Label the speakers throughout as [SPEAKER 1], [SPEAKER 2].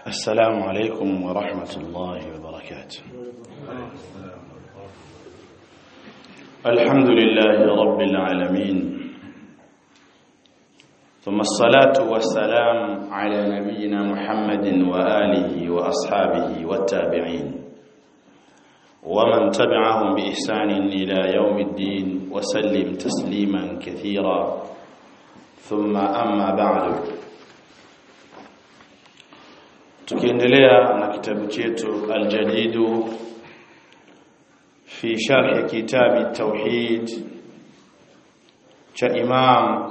[SPEAKER 1] السلام عليكم ورحمة الله وبركاته الحمد لله رب العالمين ثم الصلاة والسلام على نبينا محمد وآله وأصحابه والتابعين ومن تبعهم بإحسان إلى يوم الدين وسلم تسليما كثيرا ثم أما بعد tukiendelea na kitabu chetu aljadidu fi sharh kitabi tauhid cha imam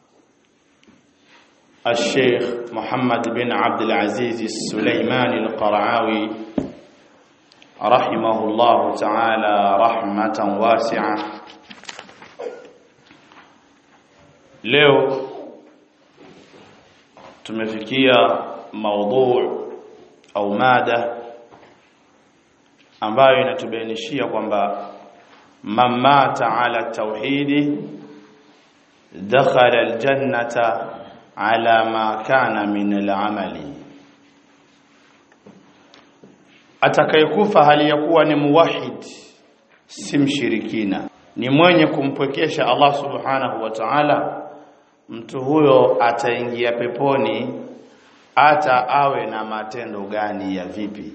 [SPEAKER 1] الشيخ محمد بن عبد العزيز السليماني القرعاوي رحمه الله تعالى رحمة واسعة leo tumefikia maudhu au mada ambayo inatubainishia kwamba man mata ala tauhidi dakhala aljannata ala ma kana min al'amali atakayekufa hali ya kuwa ni muwahid si mshirikina ni mwenye kumpwekesha Allah subhanahu wa ta'ala mtu huyo ataingia peponi hata awe na matendo gani ya vipi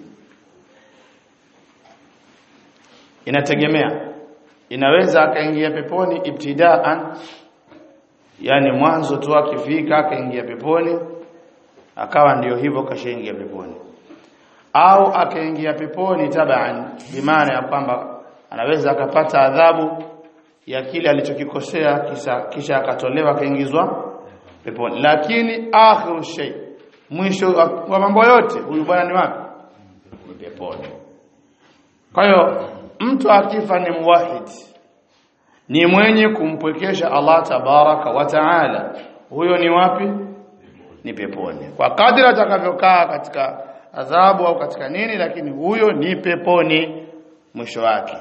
[SPEAKER 1] inategemea inaweza akaingia peponi ibtidaan yani mwanzo tu akifika akaingia peponi akawa ndiyo hivyo kashaingia peponi au akaingia peponi taban bimaana ya kwamba anaweza akapata adhabu ya kile alichokikosea kisha kisha akatolewa akaingizwa peponi lakini akhiru shay mwisho wa mambo yote huyu bwana ni wapi ni peponi kwa hiyo mtu akifa ni muwahid ni mwenye kumpwekesha Allah tabaraka wa taala huyo ni wapi ni peponi kwa kadri atakavyokaa katika adhabu au katika nini lakini huyo ni peponi mwisho wake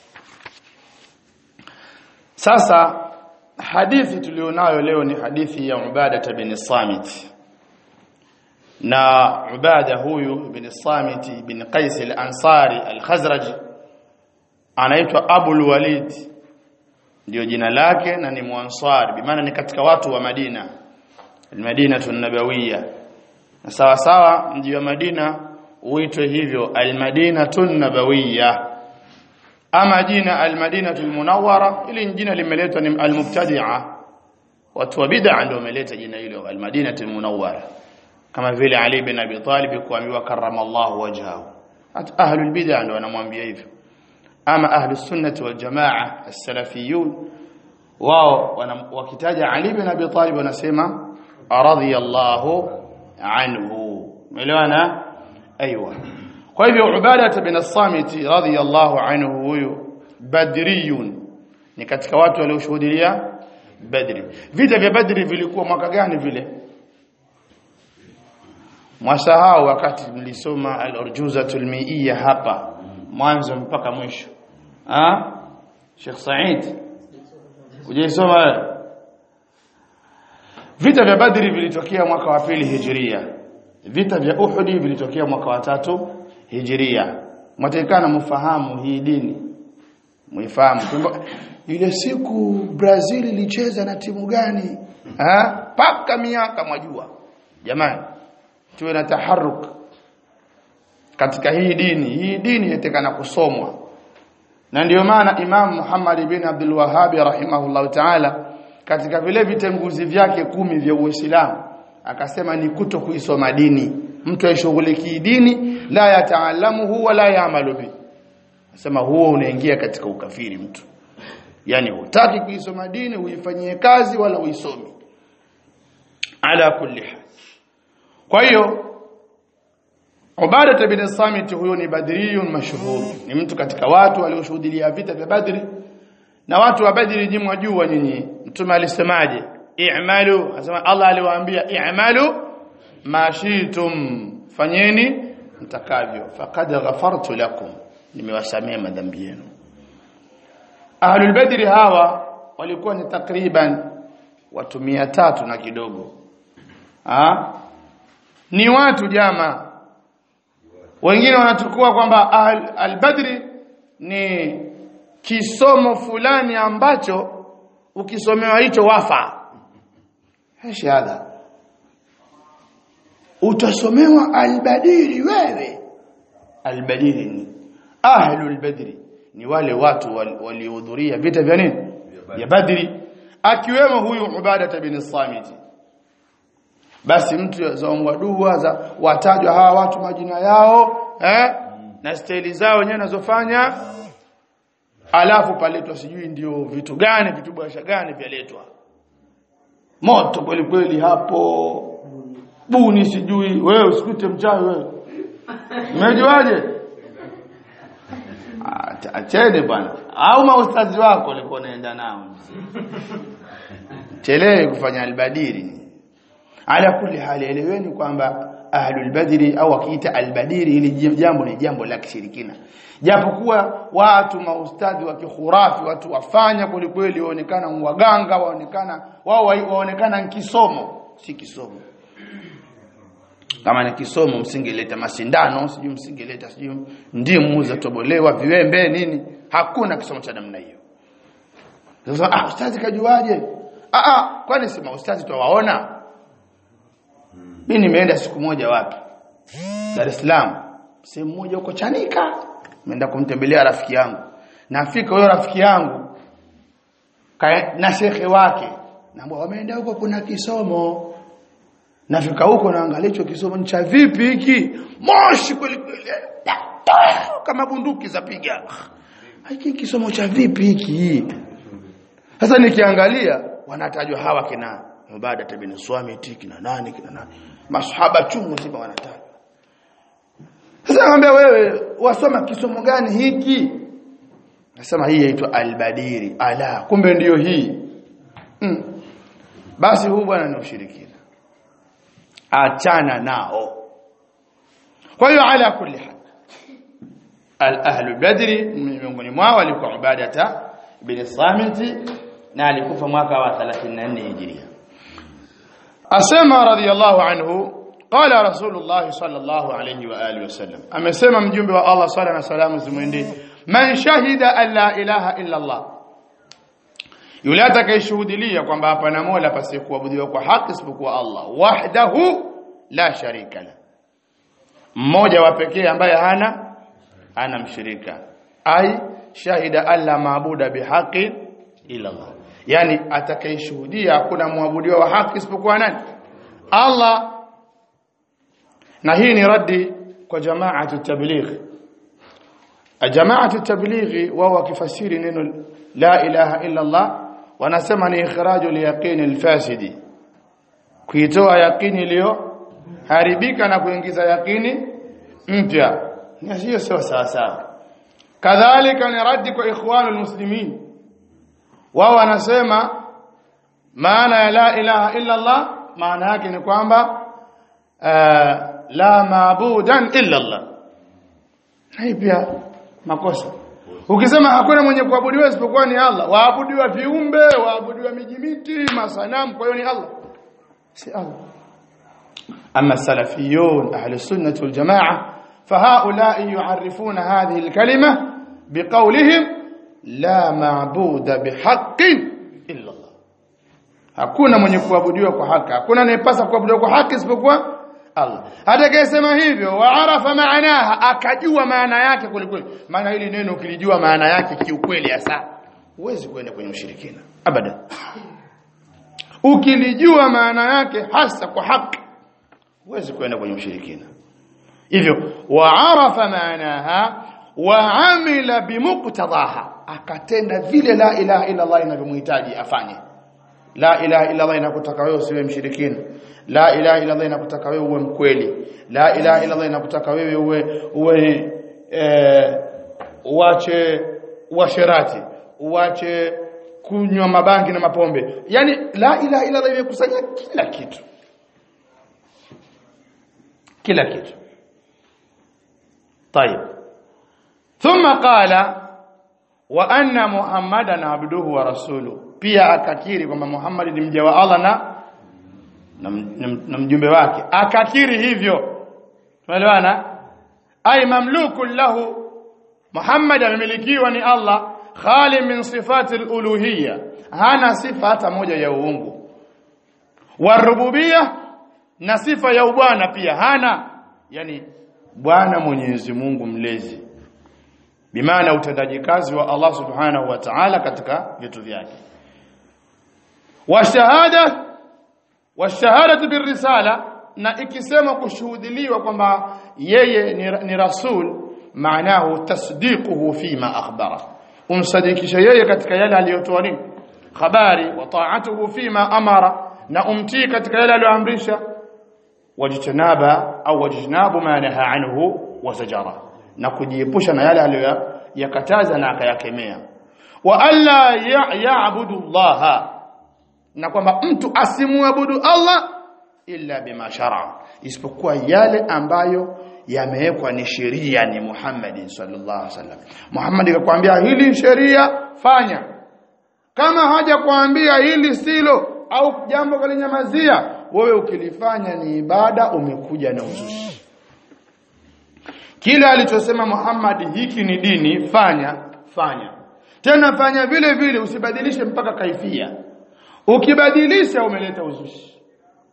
[SPEAKER 1] sasa hadithi tulionayo leo ni hadithi ya Ubada bin Samit na Ubada huyu bin Samit bin Qais al-Ansari al-Khazraji anaitwa Abu walid ndio jina lake na ni Muansari bimaana ni katika watu wa Madina al-Madina an-Nabawiyya na sawa sawa mji wa Madina uitwe hivyo al-Madina an-Nabawiyya ama jina al-Madina al-Munawwara ili jina limeletwa ni al-Mubtadi'a watu wa bid'a ndio wameleta jina hilo al-Madina al-Munawwara kama vile Ali bin Abi Talib kuambiwa karramallahu wajhahu hata ahlul bid'a ndio wanamwambia hivyo ama ahlus sunnah wal jamaa as-salafiyun wao wakitaja Ali bin Abi Talib wanasema radiyallahu anhu umeelewana aiywa kwa hivyo Ubada bin as-Samit radiyallahu anhu huyu badriyun ni katika watu walioshuhudia Badri vita vya Badri vilikuwa mwaka gani vile mwasahau wakati mlisoma al-urjuzatul mi'iyya hapa mwanzo mpaka mwisho ah Sheikh Said ujaisoma vita vya Badri vilitokea mwaka wa pili Hijria vita vya Uhud vilitokea mwaka wa tatu Hijria mwatakana mfahamu hii dini muifahamu ile siku Brazil ilicheza na timu gani ah paka miaka mwajua jamani tuwe na taharuk katika hii dini hii dini inatakana kusomwa na ndiyo maana Imam Muhammad bin Abdul Wahhab rahimahullah ta'ala katika vile vitenguzi vyake kumi vya Uislamu akasema ni kuto kuisoma dini mtu aishughuliki dini la yataalamuhu wala yaamalu bi asema huo unaingia katika ukafiri mtu yani hutaki kuisoma dini uifanyie kazi wala uisomi ala kulli hal kwa hiyo Ubada bin Samit huyo ni badriyun mashhur ni mtu katika watu walioshuhudia vita vya Badri na watu wa Badri nyinyi mwajua nyinyi mtume alisemaje i'malu anasema Allah aliwaambia i'malu mashitum fanyeni mtakavyo faqad ghafartu lakum nimewasamea madhambi yenu ahlul badri hawa walikuwa ni takriban watu tatu na kidogo ha? ni watu jama wengine wanachukua kwamba al- al-badri ni kisomo fulani ambacho ukisomewa hicho wafa shahada utasomewa albadiri wewe albadiri ni ahlul badri ni wale watu wal- waliohudhuria vita vya nini vya badri akiwemo huyu ubada bin samiti basi mtu zaombwa dua za watajwa hawa watu majina yao eh na staili zao wenyewe nazofanya alafu paletwa sijui ndio vitu gani vitu bwasha gani vyaletwa moto kweli kweli hapo buni sijui wewe usikute mchawi wewe umejuaje Acha- acheni bwana au maustazi wako walikuwa naenda nao chelewe kufanya albadiri ala kulli hali eleweni kwamba ahlul badri au wakiita albadiri ili jambo ni jambo la kishirikina japokuwa watu maustadhi wa kikhurafi watu wafanya kweli kweli waonekana waganga waonekana wao wa- waonekana kisomo si kisomo kama ni kisomo msingeleta masindano sijui msingeleta sijui ndimu za tobolewa viwembe nini hakuna kisomo cha namna hiyo sasa ah ustazi kajuaje ah ah kwani si maustazi twawaona mimi nimeenda siku moja wapi Dar es Salaam sehemu moja huko Chanika nimeenda kumtembelea rafiki yangu nafika huyo rafiki yangu kaya- na shekhe wake naambia wameenda huko kuna kisomo nafika huko naangalia hicho kisomo ni cha vipi hiki moshi kweli kweli kama bunduki zapiga hiki kisomo cha vipi hiki sasa nikiangalia wanatajwa hawa kina Ubada bin Swamiti kina nani kina nani masahaba chungu zima wanatajwa sasa naambia wewe wasoma kisomo gani hiki nasema hii inaitwa albadiri ala kumbe ndiyo hii mm. basi huu bwana ni ushirikina achana nao kwa hiyo ala kulli hal al ahlu badri miongoni mwao walikuwa ubadata bin samiti na alikufa mwaka wa 34 hijiria asema radiyallahu anhu qala rasulullah sallallahu alayhi wa alihi wasallam amesema mjumbe wa Allah sala na salamu zimwendee man shahida an la ilaha illa Allah yule atakayeshuhudilia kwamba hapana mola pasiyekuabudiwa kwa haki isipokuwa Allah wahdahu la sharika la mmoja wa pekee ambaye hana ana mshirika ai shahida alla maabuda bihaqi illa Allah yani atakayeshuhudia hakuna muabudiwa wa haki isipokuwa nani Allah na hii ni raddi kwa jamaatu tabligh jamaatu tablighi wao wakifasiri neno la ilaha illa Allah wanasema ni ikhraju liyaqini alfasidi kuitoa yaqini iliyo haribika na kuingiza yaqini mpya na hiyo sio sawa sawa kadhalika ni raddi kwa ikhwanul muslimin wao wanasema maana ya la ilaha illa Allah maana yake ni kwamba uh, la maabudan illa Allah hii pia makosa ukisema hakuna mwenye kuabudiwa isipokuwa ni Allah waabudiwa viumbe waabudiwa mijimiti masanamu kwa hiyo ni Allah si Allah أما السلفيون أهل السنة والجماعة فهؤلاء يعرفون هذه الكلمة بقولهم لا معبود بحق إلا الله hakuna mwenye kuabudiwa kwa haki hakuna anayepasa kuabudiwa kwa haki isipokuwa Allah atakayesema hivyo waarafa maanaha akajua maana yake kwelikweli maana hili neno ukilijua maana yake kiukweli hasa huwezi kwenda kwenye ushirikina abadan ukilijua maana yake hasa kwa haki huwezi kwenda kwenye ushirikina hivyo waarafa maanaha waamila bimuqtadaha akatenda vile la ilaha illa Allah inavyomhitaji afanye la ilaha illa Allah inakutaka wewe usiwe mshirikina la ilaha illa Allah inakutaka wewe uwe mkweli la ilaha illa Allah inakutaka wewe uwe uwe eh, uache uasherati uache kunywa mabangi na mapombe yani la ilaha illa Allah imekusanya kila kitu kila kitu طيب ثم قال وان محمدا عبده ورسوله pia akakiri kwamba Muhammad ni mja wa Allah na na, na, na mjumbe wake akakiri hivyo tunaelewana ay mamlukun lahu Muhammad amemilikiwa ni Allah khali min sifati al-uluhiyya hana sifa hata moja ya uungu warububiyya na sifa ya ubwana pia hana yani bwana Mwenyezi Mungu mlezi bimaana utendaji kazi wa Allah subhanahu wa ta'ala katika vitu vyake wa shahada wa shahadatu birrisala na ikisema kushuhudiliwa kwamba yeye ni, ni rasul maanahu tasdiquhu fima akhbara umsadikisha yeye katika yale aliyotoa nini habari wa ta'atuhu fima amara na umtii katika yale aliyoamrisha wajtanaba au wajnabu ma naha anhu wa zajara na kujiepusha na yale aliyoyakataza na akayakemea wa alla ya'budu Allah na kwamba mtu asimuabudu Allah illa bima shar'a isipokuwa yale ambayo yamewekwa ni sheria ni Muhammad sallallahu alaihi wasallam Muhammad akakwambia hili sheria fanya kama haja kuambia hili silo au jambo kalinyamazia wewe ukilifanya ni ibada umekuja na uzushi kile alichosema Muhammad hiki ni dini fanya fanya tena fanya vile vile usibadilishe mpaka kaifia ukibadilisha umeleta uzushi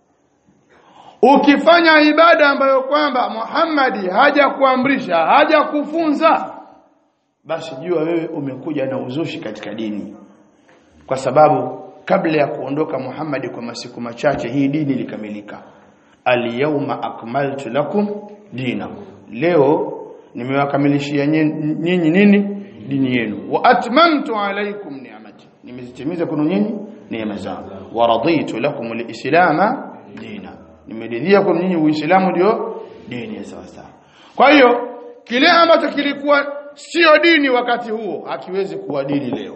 [SPEAKER 1] ukifanya ibada ambayo kwamba Muhammad haja kuamrisha haja kufunza basi jua wewe umekuja na uzushi katika dini kwa sababu kabla ya kuondoka Muhammad kwa masiku machache hii dini ilikamilika al-yawma akmaltu lakum dinakum leo nimewakamilishia nyinyi nini dini yenu wa atmamtu alaykum ni'mati nimezitimiza kwenu nyinyi neema zangu wa raditu lakum al-islama dina nimeridhia kwenu nyinyi uislamu ndio dini ya sawa sawa kwa hiyo kile ambacho kilikuwa sio dini wakati huo hakiwezi kuwa dini leo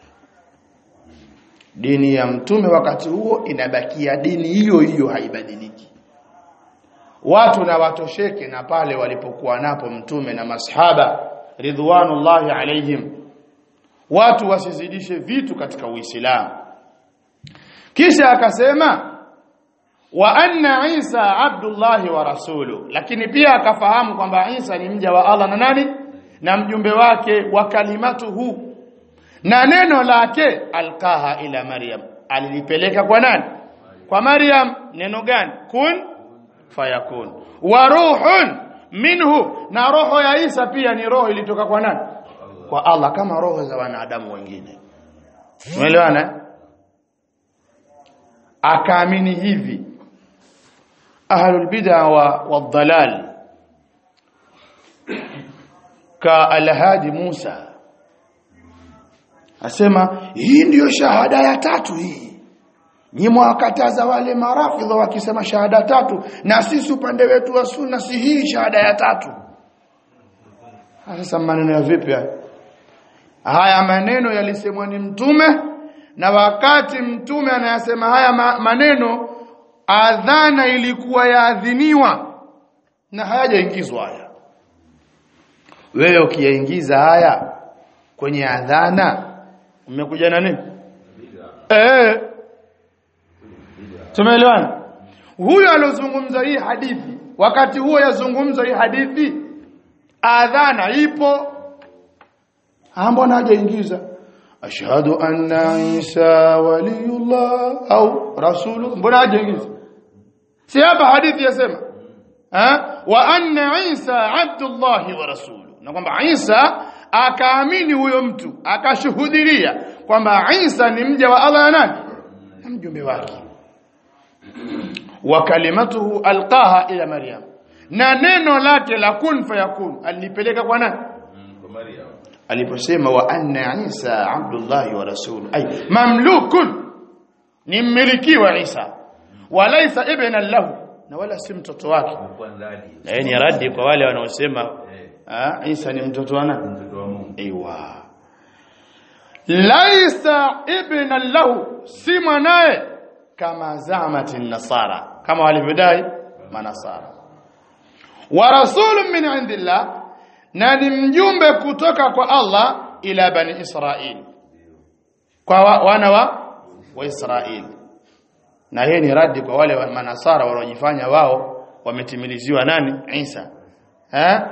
[SPEAKER 1] dini ya mtume wakati huo inabakia dini hiyo hiyo haibadiliki watu na watosheke na pale walipokuwa napo mtume na masahaba ridwanullahi alaihim watu wasizidishe vitu katika uislamu kisha akasema wa anna Isa abdullahi wa rasulu lakini pia akafahamu kwamba Isa ni mja wa Allah na nani na mjumbe wake wa kalimatuhu na neno lake alqaha ila Maryam alilipeleka kwa nani kwa Maryam neno gani kun fayakun wa ruhun minhu na roho ya Isa pia ni roho ilitoka kwa nani kwa Allah kama roho za wanadamu wengine umeelewana akaamini hivi ahlul bid'a wa wadhalal ka alhadi Musa asema hii ndiyo shahada ya tatu hii ni mwakataza wale marafidha wakisema shahada tatu na sisi upande wetu wa sunna si hii shahada ya tatu sasa maneno ya vipi haya haya maneno yalisemwa ni mtume na wakati mtume anayasema haya ma maneno adhana ilikuwa yaadhiniwa na hayajaingizwa haya wewe ukiyaingiza haya kwenye adhana umekuja na nini eh tumeelewana huyo alozungumza hii hadithi wakati huo yazungumza hii hadithi adhana ipo mbona hajaingiza ashhadu anna isa waliyullah au rasulu mbona hajaingiza si hapa hadithi yasema ha wa anna isa abdullah wa rasulu na kwamba isa akaamini huyo mtu akashuhudilia kwamba isa ni mja wa Allah na nani na mjumbe wake wa kalimatuhu alqaha ila maryam na neno lake la kun fayakun alipeleka kwa nani
[SPEAKER 2] kwa Maryam
[SPEAKER 1] aliposema wa anna Isa abdullah wa rasul ay mamlukun ni mmiliki wa Isa walaysa ibnan lahu na wala si mtoto wake
[SPEAKER 2] kwa ndani
[SPEAKER 1] na yeye ni radi kwa wale wanaosema
[SPEAKER 2] eh
[SPEAKER 1] ah, Isa ni mtoto wa nani
[SPEAKER 2] mtoto wa Mungu
[SPEAKER 1] aiwa laisa ibnan lahu si mwanaye kama zamati nasara kama walivyodai manasara wa rasulun min indillah na ni mjumbe kutoka kwa Allah ila bani Israil kwa wa, wana wa wa Israil na hii ni radi kwa wale wa manasara wanaojifanya wao wametimiliziwa nani Isa eh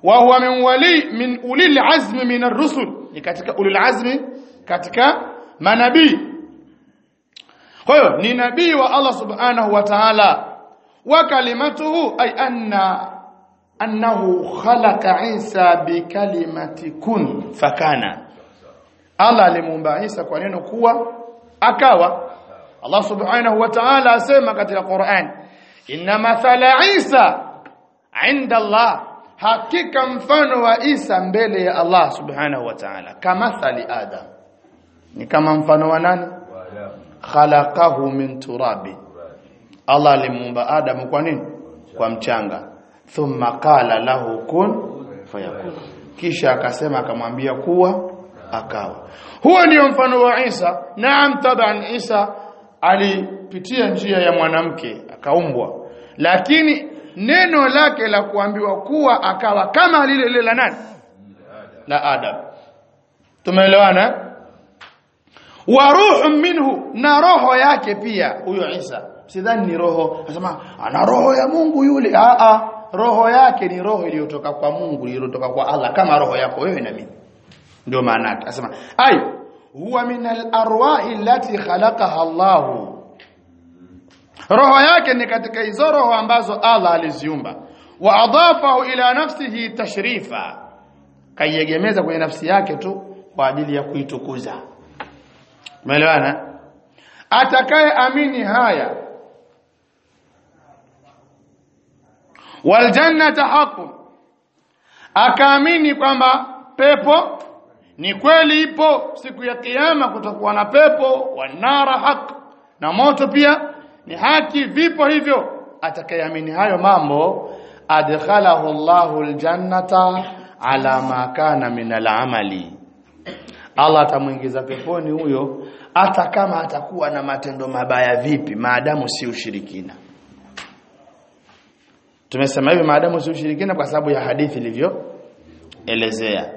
[SPEAKER 1] wa huwa min wali min ulil azmi min ar-rusul ni katika ulil azmi katika manabii kwa hiyo ni nabii wa Allah subhanahu wa ta'ala wa kalimatuhu ay anna annahu khalaqa Isa bi kalimati kun fakana Allah alimuumba Isa kwa neno kuwa akawa Allah subhanahu wa ta'ala asema katika Qur'an inna mathala Isa inda Allah hakika mfano wa Isa mbele ya Allah subhanahu wa ta'ala kama thali Adam ni kama mfano wa nani khalaqahu min turabi Allah alimuumba Adam kwa nini kwa mchanga thumma qala lahu kun fayakun kisha akasema akamwambia kuwa akawa huo ndio mfano wa Isa naam taban Isa alipitia njia ya mwanamke akaumbwa lakini neno lake la kuambiwa kuwa akawa kama lile lile la nani la Adam tumeelewana wa ruhu minhu na roho yake pia huyo Isa sidhani ni roho anasema ana roho ya Mungu yule a a roho yake ni roho iliyotoka kwa Mungu iliyotoka kwa Allah kama roho yako wewe na mimi ndio maana yake anasema ay huwa min al-arwahi allati khalaqaha Allah roho yake ni katika hizo roho ambazo Allah aliziumba wa adafahu ila nafsihi tashrifa kaiegemeza kwenye nafsi yake tu kwa ajili ya kuitukuza umeelewana atakaye amini haya wal jannata haqqun akaamini kwamba pepo ni kweli ipo siku ya kiyama kutakuwa na pepo wanara haq na moto pia ni haki vipo hivyo atakayeamini hayo mambo adkhalahu Allahu aljannata ala ma kana min al'amali Allah atamuingiza peponi huyo hata kama atakuwa na matendo mabaya vipi maadamu si ushirikina tumesema hivi maadamu si ushirikina kwa sababu ya hadithi ilivyo elezea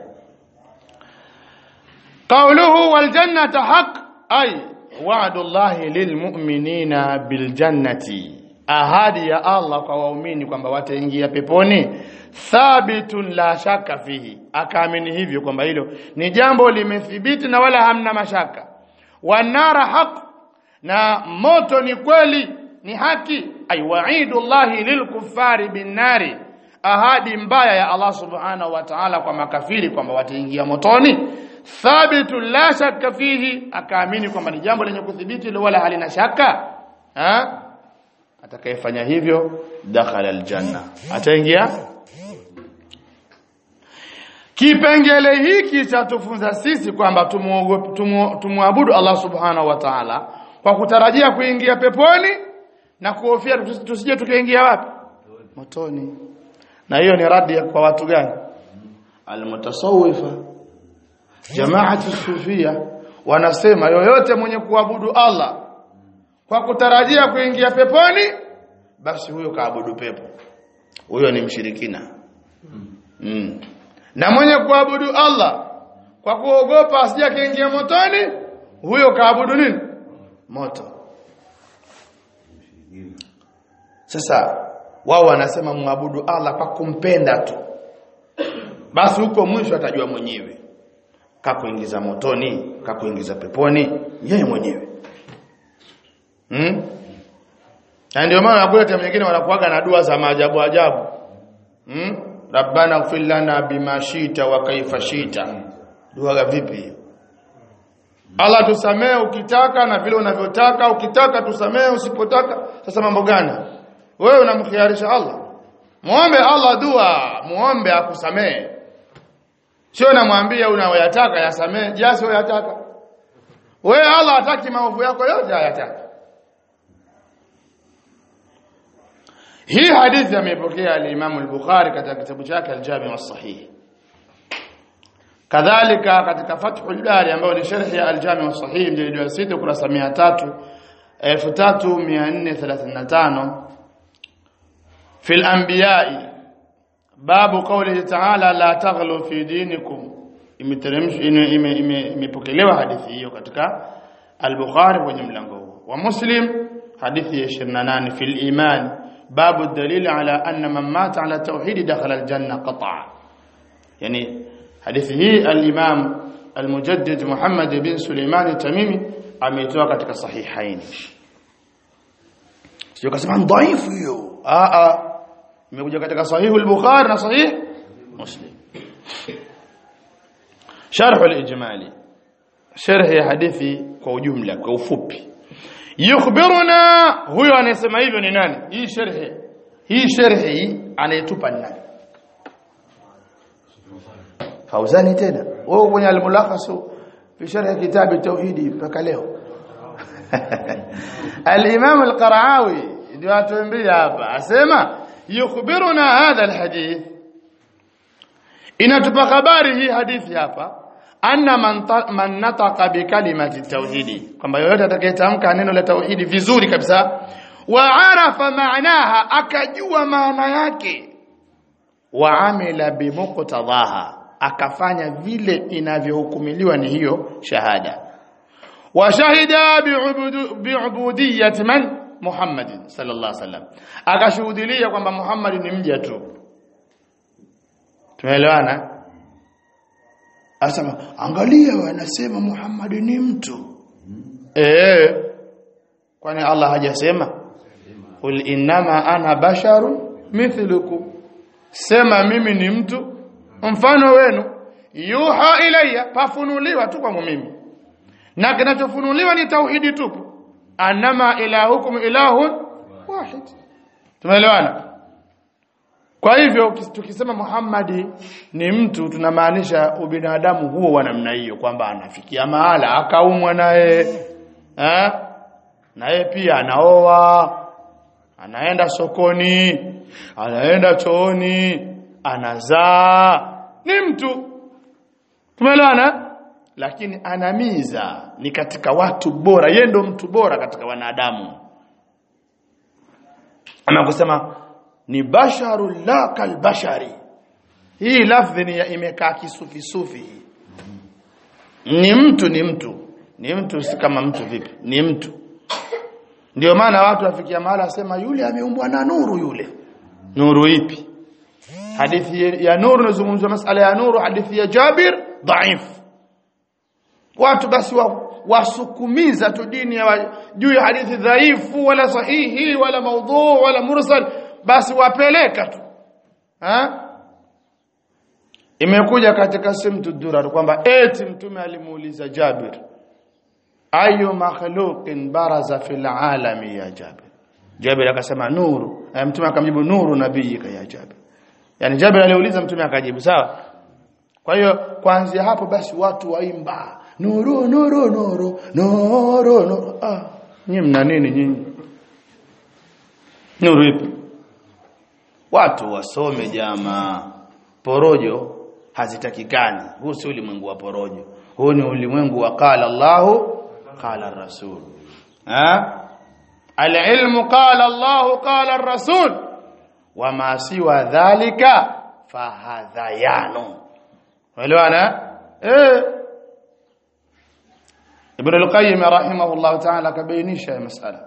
[SPEAKER 1] قوله والجنة حق أي وعد الله للمؤمنين بالجنة ahadi ya Allah kwa waumini kwamba wataingia peponi thabitun la shaka fihi akaamini hivyo kwamba hilo ni jambo limethibiti na wala hamna mashaka wanara haq na moto ni kweli ni haki ay wa'idullahi lilkuffari binnari ahadi mbaya ya Allah subhanahu wa ta'ala kwa makafiri kwamba wataingia motoni thabitu la shakka fihi akaamini kwamba ni jambo lenye kuthibiti wala halina shaka ha atakayefanya hivyo dakhala aljanna ataingia kipengele hiki cha tufunza sisi kwamba tumwabudu Allah subhanahu wa ta'ala kwa kutarajia kuingia peponi na kuhofia tusije tukaingia wapi motoni na hiyo ni radi kwa watu gani almutasawwifa jamaati sufia wanasema yoyote mwenye kuabudu Allah kwa kutarajia kuingia peponi basi huyo kaabudu pepo huyo ni mshirikina mm. na mwenye kuabudu Allah kwa kuogopa asije kaingia motoni huyo kaabudu nini moto sasa wao wanasema muabudu Allah kwa kumpenda tu basi huko mwisho atajua mwenyewe kakuingiza motoni kakuingiza peponi yeye mwenyewe hmm? na ndio maana nakuta mwingine wanakuaga na dua za maajabu ajabu hmm? rabbana ighfir lana bima shita wa kaifa shita dua vipi Allah tusamee ukitaka na vile unavyotaka ukitaka tusamee usipotaka sasa mambo gani wewe unamkhiarisha Allah muombe Allah dua muombe akusamee sio namwambia unayoyataka yasamee jasi uyataka wewe Allah hataki maovu yako yote hayataki hii hadithi ameipokea al-Imam al-Bukhari katika kitabu chake al-Jami' as-Sahih kadhalika katika Fathul Bari ambayo ni sharhi ya al-Jami' as-Sahih mjilid wa 6 kurasa 300 1435 في الانبياء باب قوله تعالى لا تغلوا في دينكم imepokelewa hadithi hiyo katika al-Bukhari kwenye mlango huo wa Muslim hadithi ya 28 fil iman babu dalili ala anna man mata ala tauhid dakhala al-janna qat'a yani hadithi hii al-Imam al-Mujaddid Muhammad bin Suleiman al-Tamimi ameitoa katika sahihaini sio kasema dhaifu hiyo a a imekuja katika sahihu al-Bukhari na sahih Muslim sharh al-ijmali sharh ya hadithi kwa ujumla kwa ufupi yukhbiruna huyo anayesema hivyo ni nani hii sharh hii sharh hii anayetupa ni nani Fauzani tena wewe kwenye al-mulakhas fi sharh kitab tauhidi mpaka leo al-Imam al-Qara'awi ndio atuambia hapa asema yukhbiruna hadha al-hadith inatupa habari hii hadithi hapa anna man, man nataqa bi kalimati tauhidi kwamba yoyote atakayetamka neno la tauhidi vizuri kabisa wa arafa maanaha akajua maana yake wa amila bi muqtadaha akafanya vile inavyohukumiliwa ni hiyo shahada wa shahida bi'ubudiyyati man Muhammad sallallahu alaihi wasallam akashuhudilia kwamba Muhammad ni mja tu tumeelewana asema angalia wanasema Muhammad ni mtu eh kwani Allah hajasema qul innama ana basharun mithlukum sema mimi ni mtu mfano wenu yuha ilayya pafunuliwa tu kwangu mimi na kinachofunuliwa ni tauhidi tupu annama ilahukum ilahun wahid tumeelewana kwa hivyo tukisema Muhammadi ni mtu tunamaanisha ubinadamu huo wa namna hiyo kwamba anafikia mahala akaumwa naye eh naye pia anaoa anaenda sokoni anaenda chooni anazaa ni mtu tumeelewana lakini anamiza ni katika watu bora yeye ndo mtu bora katika wanadamu ama kusema ni basharu la kalbashari hii lafdhi ni imekaa kisufi sufi ni mtu ni mtu ni mtu si kama mtu vipi ni mtu ndio maana watu wafikia mahala sema yule ameumbwa na nuru yule nuru ipi hadithi ya nuru nazungumzwa masala ya nuru hadithi ya Jabir dhaif watu basi wa, wasukumiza tu dini ya juu ya hadithi dhaifu wala sahihi wala maudhu wala mursal basi wapeleka tu ha imekuja katika simtu durar kwamba eti mtume alimuuliza Jabir ayu makhluqin baraza fil alami ya Jabir Jabir akasema nuru mtume akamjibu nuru nabiyika ya Jabir yani Jabir aliuliza mtume akajibu sawa kwa hiyo kuanzia hapo basi watu waimba nuru nuru nuru nuru nuru ah nyinyi mna nini nyinyi nuru ipi watu wasome jamaa porojo hazitakikani huu si ulimwengu wa porojo huu ni ulimwengu wa qala Allahu qala rasul ha alilmu qala Allahu qala rasul wama siwa dhalika fahadhayanu elewana eh Ibn al-Qayyim rahimahullah ta'ala kabainisha masala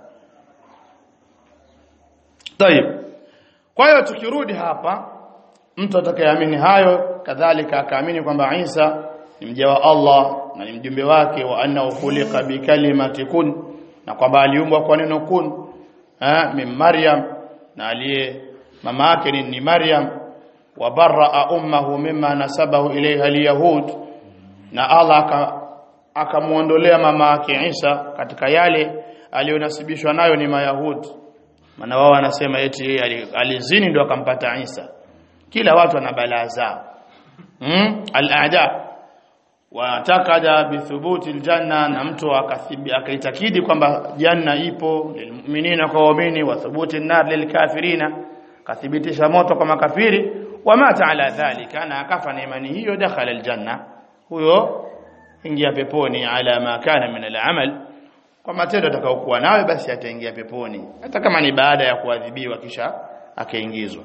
[SPEAKER 1] طيب kwa hiyo tukirudi hapa mtu atakayeamini hayo kadhalika akaamini kwamba Isa ni mja wa Allah na ni mjumbe wake wa anna khuliqa bi kalimati kun na kwamba aliumbwa kwa neno kun eh min Maryam na aliye mama yake ni, ni Maryam wa barra ummuhu mimma nasabahu ilayha alyahud na Allah akamuondolea mama yake Isa katika yale aliyonasibishwa nayo ni mayahudi maana wao wanasema eti alizini ndio akampata Isa kila watu wana balaa zao hmm? al-aada watakada bithubuti aljanna na mtu akathibi akaitakidi kwamba janna ipo lilmu'minina kwa waumini wa thubuti an-nar lilkafirina kathibitisha moto kwa makafiri wamata ala dhalika na akafa na imani hiyo dakhala aljanna huyo ingia peponi ala ma kana min al-amal kwa matendo atakayokuwa nayo basi ataingia peponi hata kama ni baada ya kuadhibiwa kisha akaingizwa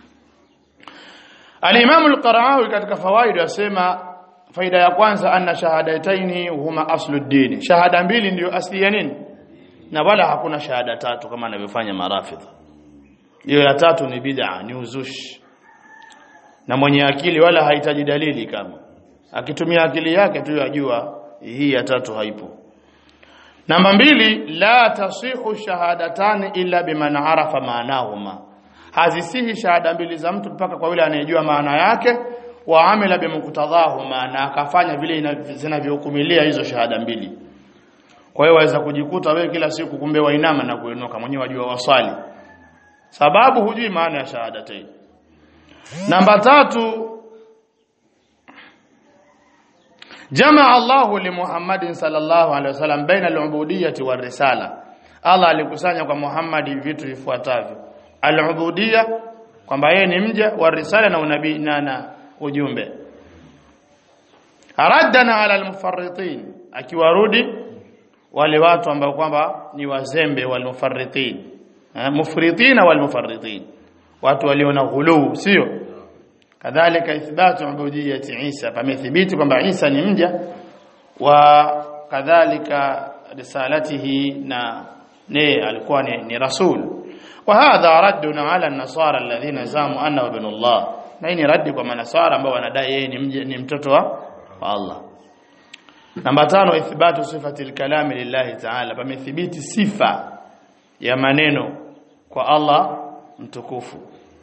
[SPEAKER 1] Al-Imam al-Qara'awi katika fawaid yasema faida ya kwanza anna shahadataini huma aslu dini shahada mbili ndiyo asli ya nini na wala hakuna shahada tatu kama anavyofanya marafidh hiyo ya tatu ni bid'a ni uzushi na mwenye akili wala hahitaji dalili kama akitumia akili yake tu yajua hii ya tatu haipo namba mbili la tasihu shahadatani illa biman arafa maanahuma hazisihi shahada mbili za mtu mpaka kwa yule anayejua maana yake wa amila bimuktadhahuma na akafanya vile zinavyohukumilia hizo shahada mbili kwa hiyo waweza kujikuta wewe kila siku kumbe wainama na kuinuka mwenyewe wajua waswali sababu hujui maana ya shahadatain namba tatu jamaa Allahu li Muhammadin sallallahu alaihi wasallam baina al-ubudiyyah war risala Allah alikusanya kwa Muhammad vitu vifuatavyo al-ubudiyyah kwamba yeye ni mja wa risala na unabii na, na ujumbe araddana ala al-mufarritin akiwarudi wale watu ambao kwamba ni wazembe wal mufarritin mufritina wal mufarritin watu walio na ghuluu sio kadhalika ithbatu ubudiyyati Isa pamethibiti kwamba Isa ni mja wa kadhalika risalatihi na ne alikuwa ni, ni rasul wa hadha raddun ala an-nasara alladhina zamu anna ibn Allah na hii ni raddi kwa manasara ambao wanadai yeye ni, mja, ni mtoto wa, wa Allah namba tano ithbatu sifati al-kalami lillahi ta'ala pamethibiti sifa ya maneno kwa Allah mtukufu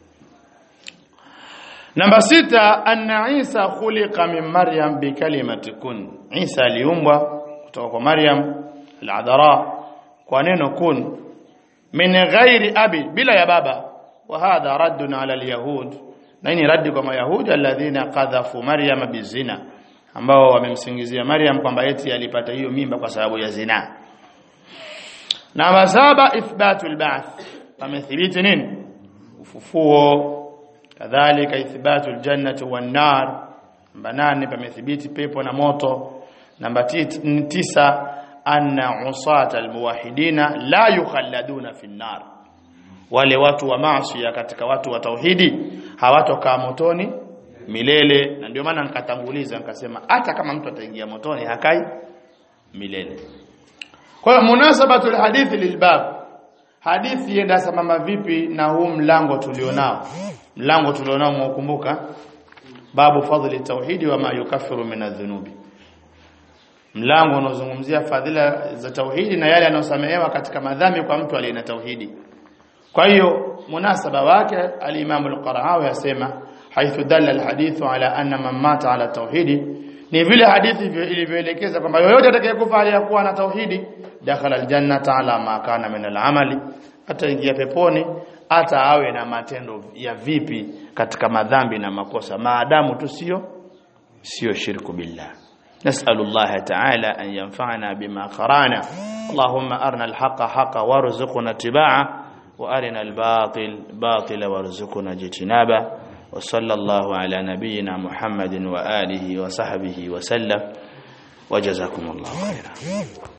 [SPEAKER 1] Namba sita anna Isa khuliqa min Maryam bi kalimati kun. Isa aliumbwa kutoka kwa Maryam al-adhara kwa neno kun min ghairi abi bila ya baba wa hadha raddun ala al-yahud. Na ni raddi kwa mayahudi alladhina qadhafu Maryam bizina ambao wamemsingizia Maryam kwamba eti alipata hiyo mimba kwa sababu ya zina. Namba saba ithbatul ba'th. Pamethibiti nini? Ufufuo kadhalika ithbatu aljannati wan nar namba nane pamethibiti pepo na moto namba tisa anna usata almuwahidina la yukhalladuna fi nar wale watu wa maasi katika watu wa tauhidi hawatokaa motoni milele na ndio maana nikatanguliza nikasema hata kama mtu ataingia motoni hakai milele kwa hiyo munasabatu alhadithi lilbab hadithi yenda sambamba vipi na huu mlango tulionao mlango tulionao mwakumbuka babu fadhili tauhidi wa ma yukaffiru min adh-dhunubi mlango unaozungumzia fadhila za tauhidi na yale yanayosamehewa katika madhambi kwa mtu aliye na tauhidi kwa hiyo munasaba wake al-Imam al-Qara'awi yasema haithu dalla al-hadithu ala anna man mata ala tauhidi ni vile hadithi ilivyoelekeza kwamba yoyote atakayekufa aliyakuwa na tauhidi dakhala al-jannata ala ma kana min al-amali ataingia peponi hata awe na matendo ya vipi katika madhambi na makosa maadamu tu sio sio shirku billah نسأل الله تعالى أن ينفعنا بما قرانا اللهم أرنا الحق حقا وارزقنا اتباعه وأرنا الباطل باطلا وارزقنا اجتنابه وصلى الله على نبينا محمد وآله وصحبه وسلم وجزاكم الله خيرا